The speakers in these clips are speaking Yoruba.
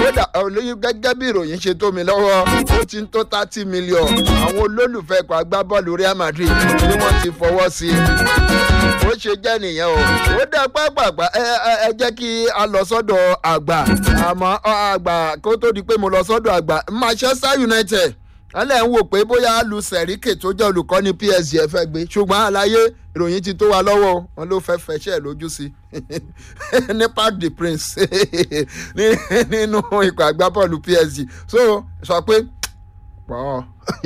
kódà olóyún gẹ́gẹ́ bí ìròyìn ṣe tó mi lọ́wọ́ ó ti ń tó thirty million àwọn olólùfẹ́ ikọ̀ agbábọ́ọ̀lù Real Madrid ni wọ́n ti fọwọ́ sí i ó ṣe jẹ́ nìyẹn o ó dá pápápá ẹ ẹ jẹ́ kí a lọ sọ́dọ̀ àgbà àmọ́ àgbà kó tó di pé mo lọ sọ́dọ̀ àgbà Manchester United alẹ́ ń wò pé bóyá lu sẹ̀ríkè tó jẹ́ olùkọ́ni PSG ẹ fẹ́ gbé ṣùgbọ́n àlàyé ìròyìn ti tó wa lọ́wọ́ wọn ló fẹ́ fẹsẹ̀ lójú sí ní Parc des Princes nínú ikọ̀ agbábọ́ọ̀lù PSG so sọ pé pọ̀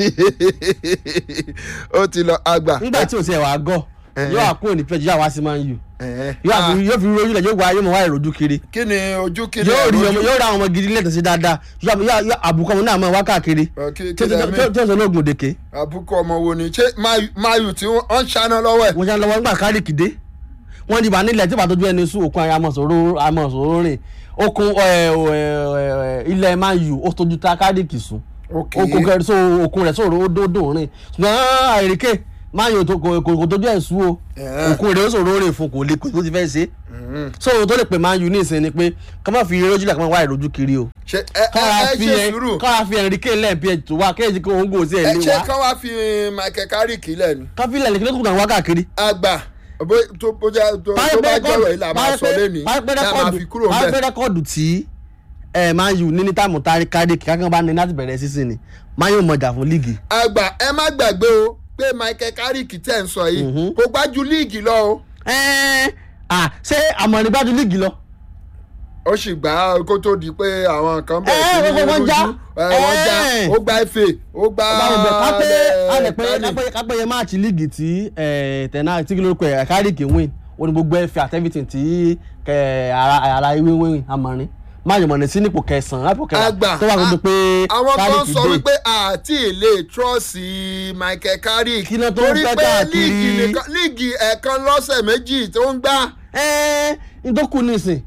ó ti lọ àgbà. nígbà tí o ti ẹ̀ wá gọ̀ yóò wá kúrò ní pẹ́ẹ́jì yóò wá sí Man U yóò fi rojú lẹ̀ yóò wá yóò mọ̀ wá ìrojú kiri kí ni ojú kí ni yóò rí ọ̀rọ̀ ọmọ ojú? yóò ra àwọn ọmọ gidi lẹ́tọ̀ sí dáadáa yóò àbùkọ́ ọmọ náà mọ̀ wá káàkiri Ọ, kí- tí kí lẹ mí? ó sọ lóògùn òdèké àbúkọ ọmọ wo ni ṣé Mayu- Mayu tí wọ́n ń ṣáná lọ́wọ́ ẹ̀. wọ́n ṣe lọ́wọ́ nígbà kárìkì dé wọ́n dìbò nílẹ̀ tí bàtọ́jú ẹni sùn òkun ayé amọ̀sọ̀rọ̀ amọ̀sọ̀rọ̀ rìn okun ẹ, ẹ, ẹ, ilẹ̀ Man U ó tójú ta kárìkì sùn ok okun kẹrin so okun rẹ̀ sọ̀rọ̀ ó dòdò rìn ṣùgbọ́n àìríkè Man U tó- kò kò- kò tójú ẹ̀ sùn o Eh. okun rẹ̀ ó sọ̀rọ̀ rìn fún kò lè kó tó ti fẹ́ ṣe so ohun tó lè pè Man U ní ìsìn ni pé ká má fi rojú lẹ̀ ká má wá ìrojú kiri o ṣe ẹ ẹ kára ẹ fi ṣe ẹ sùúrù kára fi ẹ̀ríkè lẹ́ẹ̀pẹ́ tó wá kéèjì kí òun gò sí ẹ̀ ẹ lé ṣé wa kán wá fi Michael Carrick lẹ́nu. káfílẹ̀ ní kí ló tún kàn wá káàkiri àgbà bó tó bó jẹ́ tó tó bá jọ̀rọ̀ yìí là máa sọ lẹ́nu là máa fi kúrò máa ńbẹ̀. fẹ́ rẹ́kọ̀dù tí ẹ Man U ní ní táìmù tari kárìkì kákan bá ní láti bẹ̀rẹ̀ sísìn ni Man U mọ̀jà fún líìgì. àgbà ẹ má gbàgbé o pé Michael Carrick tẹ̀ ń sọ yìí kò gbájú líìgì lọ o ẹ́ẹ́ à ṣé àmọ̀rin gbájú líìgì lọ. ó sì gbà kó tó di pé àwọn kan bẹ̀rẹ̀ Ẹ, sí ní gbogbo wọn já. rújú ẹ, wọ́n já Ẹ. ó gba ife ó gba ọba ọbẹ̀ kápẹ́ ẹ, alẹ̀ pé Carrick. kápẹ́ kápẹ́ yẹn máàcì líìgì tí tẹ̀nà tí kí ló kọ ẹ̀ kárìkì win ó ní gbogbo ẹ̀fẹ̀ àti everything tí kẹ, ara ara ìwé win àmọ̀rin máa yọ̀mọ̀ ní sí nípò kẹsàn-án àpò kẹwàá àgbà tó wà gbogbo pé àwọn kan Carrick sọ dé. wípé àti ilé trọ́ọ̀sì Michael Carrick Kí ló tó ń torí fẹ́ pé káàkiri? líìgì nìkan líìgì ẹ̀ẹ̀kan lọ́sẹ̀ méjì tó ń gbá ẹ́ẹ́ ìdókù nísìn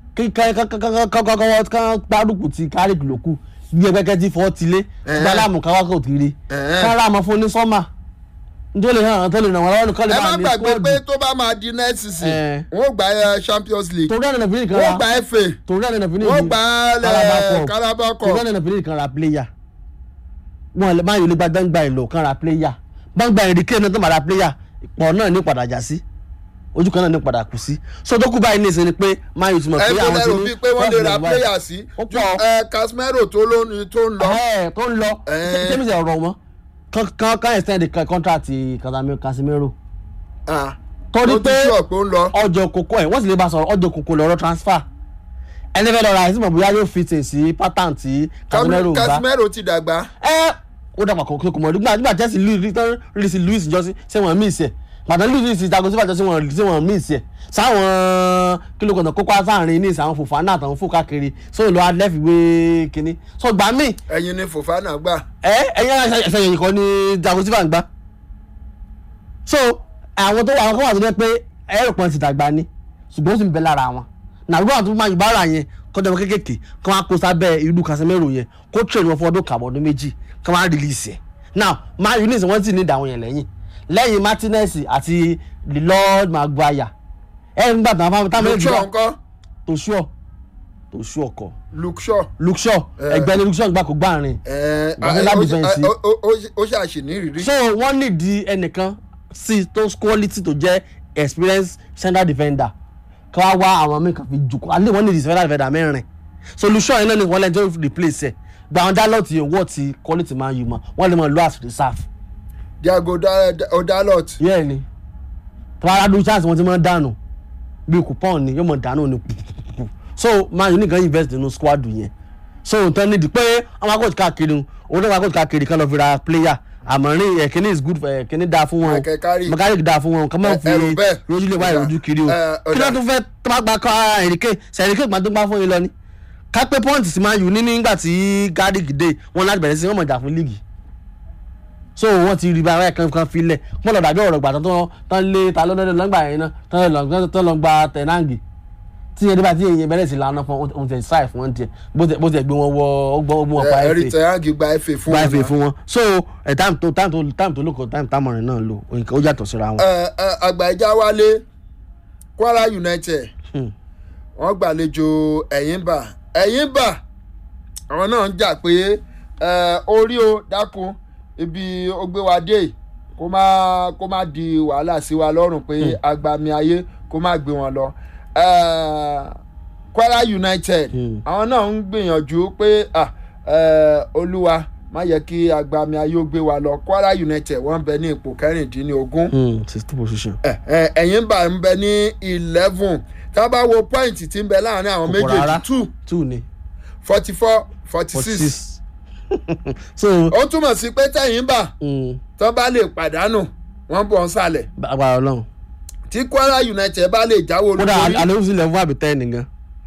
kọ́kọ́ gbárùkù ti kárìkì ló kù bí ẹgbẹ́kẹ́ ti fọ́ tilé Ẹ̀hẹ́n. gbálàmù káwákò ti rí Ẹ̀hẹ́n. kára àmọ́ fún ní sọ́mà nítorí lè hàn tó lè ràn wọ́n lọ́wọ́ nìkan lè ẹ má bá ní gbàgbé squad pé tó bá máa di next season Ẹ. wọn ò gba ẹ, Champions League torí ẹ̀nà fìdí kan wọn ò ra gba FA torí ẹ̀nà fìdí wọn ò gba ẹ, Carabao torí Cup ẹ̀nà fìdí kan ra player wọn lè má yọ lè gba dáńgbà ìlò kan ra player gbàngbà ìrìkè náà tó máa ra player ìpọ̀ náà ní padà já sí ojú kan náà ní padà kù sí so tó kú báyìí ní ìsìn ni pé má yọ ti mọ̀ pé ẹgbẹ́ àwọn ti lẹ́rù ní bíi pé wọ́n lè ra first level player sí Ó ju pọ̀. ẹ, Casemiro tó ló tó ń lọ ẹ tó ń lọ Ẹ. tẹ́mi sẹ̀ ọ̀rọ̀ wọn kan kan kan extend the contract Casami- Casemiro Ah, torí ó ti pé sọ pé ó ń lọ ọjọ́ kókó ẹ̀ wọ́n sì lè bá sọ̀rọ̀ ọjọ́ kókó lọ́rọ̀ transfer ẹni fẹ́ lọ ra ẹ̀sìn mọ̀ bóyá yóò fit in sí pattern tí Casemiro ń bá Casemiro ti dàgbà ẹ ó dàgbà kò kò mọ̀ nígbà nígbà Chelsea louis tán release louis jọ́sí ṣé wọ́n miss ẹ̀ gbàtàn louis ti jago sífà jọ́sí wọ́n ṣé wọ́n miss ẹ̀ sáwọn kílókọ̀tàn kókó sáàrin ní ìsàwọn Fofana àtàwọn fò káàkiri sóyún lọ́wọ́ adẹ́fìwé kínní so gbà míì ẹ̀yin ni Fofana gbà ẹ ẹyin ẹsẹ yẹn kọ ni jago sífà ń gbá so àwọn tó wà àwọn kan wà tó jẹ́ pé ẹrù pọn ti dàgbà ni ṣùgbọ́n ó sì ń bẹ lára wọn nàgbọ́n àti máa yùbá ara yẹn kọjá wọn kékèké kí wọ́n á kó sábẹ́ irú Casemiro yẹn kó train wọn fún ọdún kàbọ̀ ọdún méjì kí wọ́n á release ẹ̀ now Man U nísìn wọ́n sì ní ìdáwọn yẹn lẹ́yìn lẹ́yìn Martinez àti the Lord Maguire ẹ̀ ń gbà tán fáwọn táwọn Luke méjì Shaw wà ńkọ́ tó ṣúọ̀ tó ṣúọ̀ kọ Luke Shaw Luke Shaw Eh. ẹgbẹ́ ni Luke Shaw gbà kó gbàrin ẹ, Brazilian ó- ó- defense. ó- ó- ó- ó ṣàṣì ní ìrírí so wọ́n nídìí ẹnìkan sí tó quality tó jẹ́ experienced central defender kí wọ́n wá àwọn míì kan fi jù alẹ́ wọ́n nídìí central defender mẹ́rin solution yẹn náà ni wọ́n lẹ́ni tó replace ẹ̀ gba àwọn dálọ́ọ̀tì yẹn wọ́ọ̀ ti quality máa yù mọ́ wọ́n lè mọ̀ lọ́ as reserve Diago Da- Da- Odalot yẹ́ẹ̀ ni tọ́wọ́n chance wọ́n ti máa dànù bí coupon ni yóò mọ̀ dànù ni kùkùkù so man u nìkan invest nínú squad yẹn so nǹkan nídìí pé àwọn akọ́jú káàkiri òun náà akọ́jú káàkiri kan lọ fi ra player àmọ́rin ẹ̀kíní is good for ẹ̀kíní dáa fún wọn Michael Carrick. mechanic dáa fún wọn kàn máa Ẹ- fi ẹrù bẹ́ẹ̀. rojú lè wá Ọ̀dà. ìrojú kiri o Ẹ, kí ló ọ̀dà. tún fẹ́ tó bá gba kọ́ ẹ̀ríkè sẹ̀ríkè gbà tó gbá fún yín lọ ni kápẹ́ pọ́ǹtì sí man u ní nígbà tí Carrick dé wọn láti bẹ̀rẹ̀ sí wọn mọ̀ jà fún líìgì so wọn ti rí báyìí kan kan filẹ̀ wọn lọ dàbí ọ̀rọ̀ gbà tán tán lé ta lọ́dọ̀ lọ́gbà yẹn náà tán lọ tán lọ gba tẹ̀náǹgì tí yẹn nígbà tí yẹn bẹ̀rẹ̀ sí lánàá fún ohun tẹ̀ ṣáì fún wọn tiẹ̀ bó tẹ̀ bó tẹ̀ gbé wọn wọ ọgbọ́n ọgbọ́n wọn pa ẹ̀rí ẹ̀fẹ̀ tẹ̀yàgì gba FA fún gba wọn. ẹ̀fẹ̀ fún wọn so ẹ̀ táìmù tó táìmù tó táìmù tó lóko táìmù támọ̀rin náà lò nǹkan ó yàtọ̀ síra wọn. Ẹ, ẹ, àgbà ìjà wálé Kwara United Hmm. wọ́n gbàlejò Ẹ̀yìnbà Ẹ̀yìnbà àwọn náà ń jà pé ẹ, orí o dákun ibi ó gbé wa dé yìí, kó má kó má di wàhálà sí wa lọ́rùn pé agbami ayé kó má gbé wọn lọ. Ẹ, Kwara United Hmm. àwọn náà ń gbìyànjú pé ah, ẹ, olúwa má yẹ kí agbami ayé ó gbé wa lọ Kwara United wọ́n bẹ ní ipò kẹrìndínlógún sixty position. ẹ, ẹ, ẹ̀yìn bá ń bẹ ní eleven tá a bá wo point tí ń bẹ láàrin àwọn Kò pọ̀ méjèèjì rárá. two two ni forty four forty forty six six. so ó túmọ̀ sí pé tẹ̀yìn bá mm, tán bá lè pàdánù wọ́n bọ̀ ń sàlẹ̀ agbára ọlọ́run tí Kwara United bá lè jáwé kódà olúborí àlejò sílẹ̀ fún àbí ten nìkan.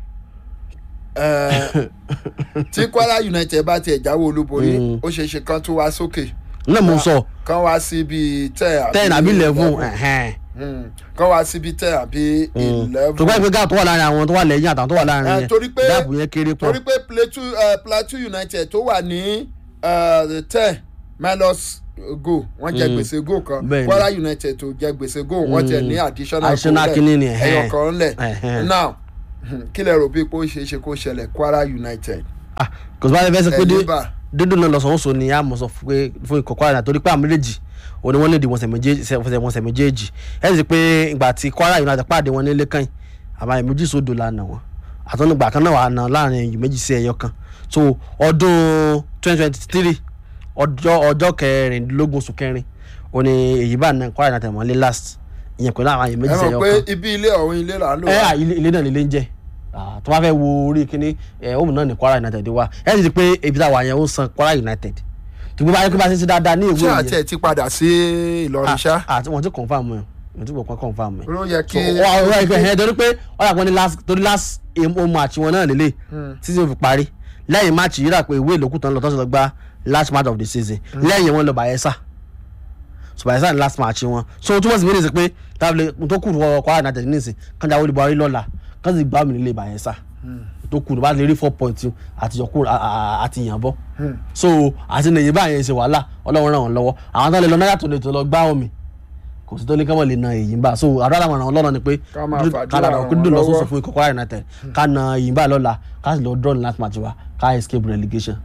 ẹ, tí Kwara United bá tiẹ̀ jáwé olúborí Mm. ó ṣeé ṣe kán tó wá sókè náà mo sọ kán wá sí bíi ten ten àbí eleven ẹ̀hẹ́n. Mm. kán wá sí bíi ten àbí eleven tó bá yẹ pé gáàpù tó wà láàrin àwọn tó wà lẹ́yìn àtàwọn tó wà láàrin Eh, yẹn torí pé- gáàpù yẹn kéré pọ̀ torí pé Plateau uh, Plateau United tó wà ní uh, ten minus go wọ́n jẹ Mm. gbèsè go kan Bẹ́ẹ̀ni. Kwara United tó jẹ gbèsè go wọ́n tẹ ní additional Additional goal kinní ni, lẹ̀, ẹ̀hẹ́n. ẹyọ kan lẹ̀ Ẹ̀hẹ́n. now kí lẹ rò bí pé ó ṣeé ṣe kó ṣẹlẹ̀ Kwara United ah kò sí bá fẹ́ sọ pé dé ẹ̀yìn bá dídùn náà lọ́sọ̀ọ́sọ ni a mọ̀ sọ fún pé fún ikọ̀ Kwara torí pé àwọn méjèèjì òní wọ́n lè di wọ̀nsẹ̀ méjèèjì wọ̀nsẹ̀ méjèèjì ẹ̀ sì pé ìgbà tí Kwara United pàdé wọn nílé kan yìí àmọ́ ẹ̀ méjì sódò la nà wọ́n àtọ́nùgbà kan náà wà ná láàrin ẹ̀yìn méjì sí ẹ̀yọ kan so ọdún twenty twenty three ọjọ́ ọjọ́ kẹrìndínlógún oṣù kẹrin òní èyí bá na Kwara United mọ́lé last ìyẹn pẹ̀lú àwọn ẹ̀yìn ẹ méjì sí mọ̀ ẹ̀yọ pé kan ibi ilé ọ̀hún ilé là ń lò ẹ wá. à ilé ilé náà nílé ń jẹ Ah, tó bá fẹ́ wo orí kíní ẹ òun náà ní Kwara United wá ẹ sì ti pé ibi tá a wà yẹn ó san Kwara United tó gbé báyìí pé bá a ṣe ń ṣe dáadáa ní ìwé ṣé àti yẹn ẹ̀ ti padà sí Ìlọrin ṣá àti wọn ti confam ẹ wọn ti gbọ́ confam ẹ. ló yẹ so kí wọ́n wọ́n ìpè ẹ̀ torí pé wọ́n yà pé ní last torí last home match wọn náà lélẹ̀ títí ó fi parí lẹ́yìn match yìí rà pé ìwé ìlókù tán lọ tó ṣe lọ gba last match of the season lẹ́yìn wọn lọ Bayelsa so Bayelsa ní last match wọn so túmọ̀ sí méjèèjì pé tábìlì tó kù wọ Kwara United nísìn kánjà wọlé buhari lọ́la kán sì gbá mi nílé Bayelsa tó kù bá lè rí four point àti yọkù àti yànbọ so àti nìyí báyẹn ṣe wàhálà Ọlọ́run ràn wọ́n lọ́wọ́ àwọn tó lè lọ náírà tó lè tó lọ gbá omi kò sí tó ní kọ́mọ̀ lè na èyí bá so àdúrà àwọn ọ̀ràn ọlọ́run ni pé Ká máa fàdúrà ká dára ràn kó wọ́n dùn lọ́wọ́. lọ́sọ̀ọ̀sọ̀ fún ikọ̀ Kwara United ká na èyí bá lọ́la ká sì lọ draw ní last match wa ká escape relegation.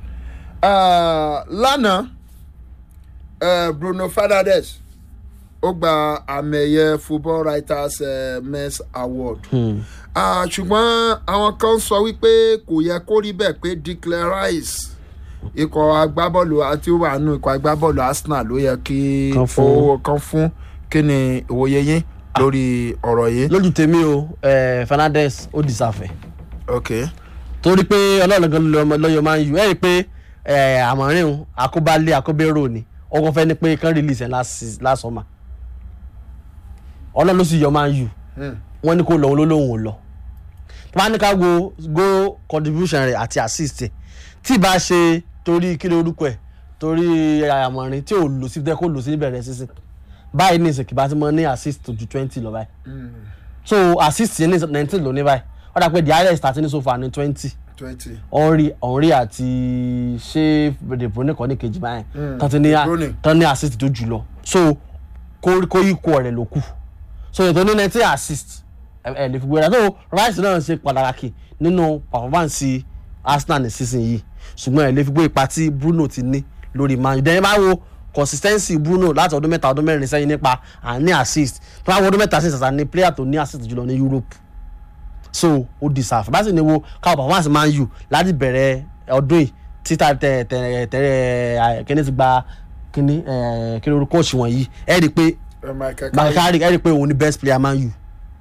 Ah, lánàá eh, Bruno Fernandes ó gba àmì ẹ̀yẹ football writers eh, men's award Hmm. Ah, ṣùgbọ́n àwọn kan sọ wípé kò yẹ kó rí bẹ́ẹ̀ pé Declan Rice ikọ̀ agbábọ́ọ̀lù àti ó wà nù ikọ̀ agbábọ́ọ̀lù Arsenal ló yẹ kí Kan fún. ó kan fún kí ni ìwòye yín lórí ọ̀rọ̀ yìí. lójú tèmi o eh, Fernandes ó dìsàfẹ́ ok torí pé ọlọ́run gan lọ́yọ̀ máa ń yù ẹ́ rí i pé eh, àmọ́rin òun àkóbálé àkóbérò ni ọkọ̀ fẹ́ ni pé kán release ẹ̀ last seas- last summer ọlọ́run ló sì yọ máa ń yù Hmm. wọ́n ní kó lọ òun ló lóun ò lọ tí wọ́n á ní ká wo goal contribution rẹ̀ àti assist ẹ̀ tí ì bá ṣe torí kí ló orúkọ ẹ̀ torí àmọ̀rin tí ò lò sí tẹ́ kó lò sí níbẹ̀rẹ̀ sísìn báyìí ní ìsìnkì bá ti mọ ní assist tó ju twenty lọ báyìí so assist yẹn ní nineteen ló ní báyìí wọ́n dà pé the highest àti ní so far ní twenty twenty. henri henri àti ṣé de bruyne kọ́ ní kejì báyìí Mm, tán ti ní De Bruyne. tán ní assist tó jù lọ so kó kó ikú rẹ̀ ló kù so ètò ní nineteen assist ẹ ẹ lè fi gbéra so rice náà ṣe pàtàkì nínú performance arsenal ní season yìí ṣùgbọ́n ẹ lè fi gbé ipa tí bruno ti ní lórí man u dẹ́yìn bá wo consistency bruno láti ọdún mẹ́ta ọdún mẹ́rin sẹ́yìn nípa àní assist tó bá wo ọdún mẹ́ta sí ìsàsà ní player tó ní assist jùlọ ní europe so ó deserve bá sì ní wo káwọn performance man u láti bẹ̀rẹ̀ ọdún yìí títà tẹ tẹ tẹ kíní ti gba kíní ẹ kíní orúkọ òṣì wọ̀nyí ẹ rí i pé Eh, Michael Carrick. bakari ẹ rí i pé òun ni best player man u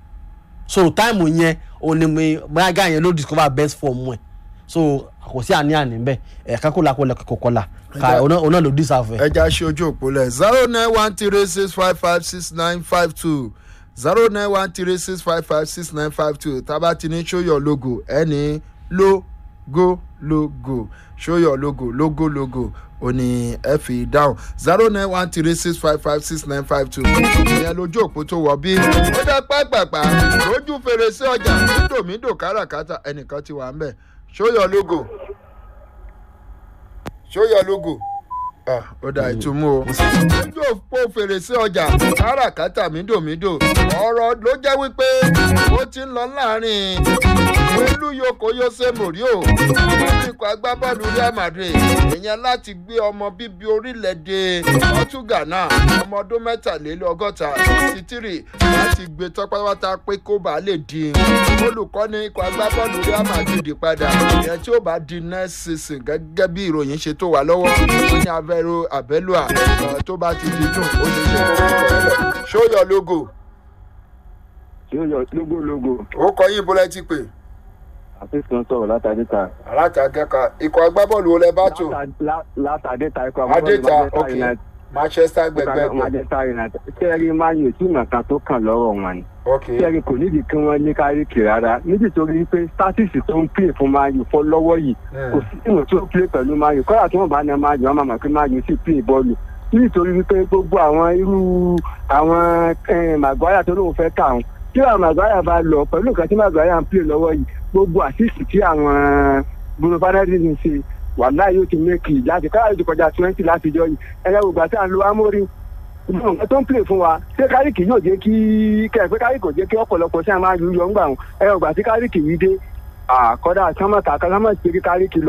so time yẹn òun ni mi bóyá guy yẹn ló discover best form ẹ so kò sí àní-àní bẹ́ẹ̀ ẹ̀ kákó la kó lẹ kókó la ká òun náà òun náà ló deserve ẹ. ẹja ṣe ojú òpó lẹ zero nine one three six five five six nine five two zero nine one three six five five six nine five two tábà ti ní show your logo ẹni logo logo show your logo logo logo òní ẹ fi dáhùn zero nine one three six five five six nine five two ìyẹn lójú òpó tó wọ bí ó dá pápápá lójú fèrèsé ọjà mídòmídò káràkátà ẹnìkan ti wà ń bẹ̀ show your logo show your logo ah ó dà ìtumú o. ojú òpó fèrèsé ọjà káràkátà mídòmídò ọ̀rọ̀ ló jẹ́ wípé ó ti ń lọ láàrin pẹ̀lú yokoyose morio pẹ̀lú ikọ̀ ikọ̀ agbábọ́ọ̀lù real madrid ìyẹn láti gbé ọmọ bíbí orílẹ̀-èdè portugal náà ọmọ ọdún mẹ́tàlélọ́gọ́ta sí tírì láti gbé tọ́pátá pé kó bàa lè di olùkọ́ni ikọ̀ agbábọ́ọ̀lù real madrid padà ìyẹn tí ó bá di next season gẹ́gẹ́ bí ìròyìn ṣe tó wà lọ́wọ́ wọ́n ní avero abelua tó bá ti di dùn ó ṣe ṣe kó kọ́ ẹ lẹ̀ show your logo tí ó yọ lógólógó ó kọ yín bọ́lá ti pè àfihàn sọ̀rọ̀ látàdéta. alátàgẹ́ka ikọ̀ agbábọ́ọ̀lù olè bá tò látàdéta ikọ̀ adéta ok manchester gbẹgbẹ pé manchester united sẹ́ẹ̀rì man u tí nǹkan tó kàn lọ́rọ̀ wọn ni ok sẹ́ẹ̀rì kò nídìí kí wọ́n ní káríkì rárá nítorí pé statistics tó ń pè fún man u fọ́ lọ́wọ́ yìí kò sí ìwọ̀n tó ń pè pẹ̀lú man u kọ́lá tí wọ́n bá na man u wọ́n máa mọ̀ pé man u sì pè bọ́ọ̀lù nítorí wípé gbogbo àwọn irú àwọn màgbáyà tó lóun fẹ́ kà wọn tí àwọn màgbáyà bá lọ pẹ̀lú nǹkan tí màgbáyà ń pè lọ́wọ́ yìí gbogbo àṣìṣì tí àwọn bruno fernandes ń ṣe wàhálà yóò ti mékì láti káyọ̀ ti kọjá twenty láti jọ yìí ẹ̀rọ gbogbo àti àlọ́ amórí nǹkan tó ń pè fún wa ṣé káríkì yóò jẹ́ kí kẹ́ẹ̀pẹ́ káríkì kò jẹ́ kí ọ̀pọ̀lọpọ̀ ṣáà máa yọ ń gbà wọn ẹ̀rọ gbà tí káríkì yìí dé àkọ́dà sámọ̀tà kásámọ̀ sí káríkì lọ.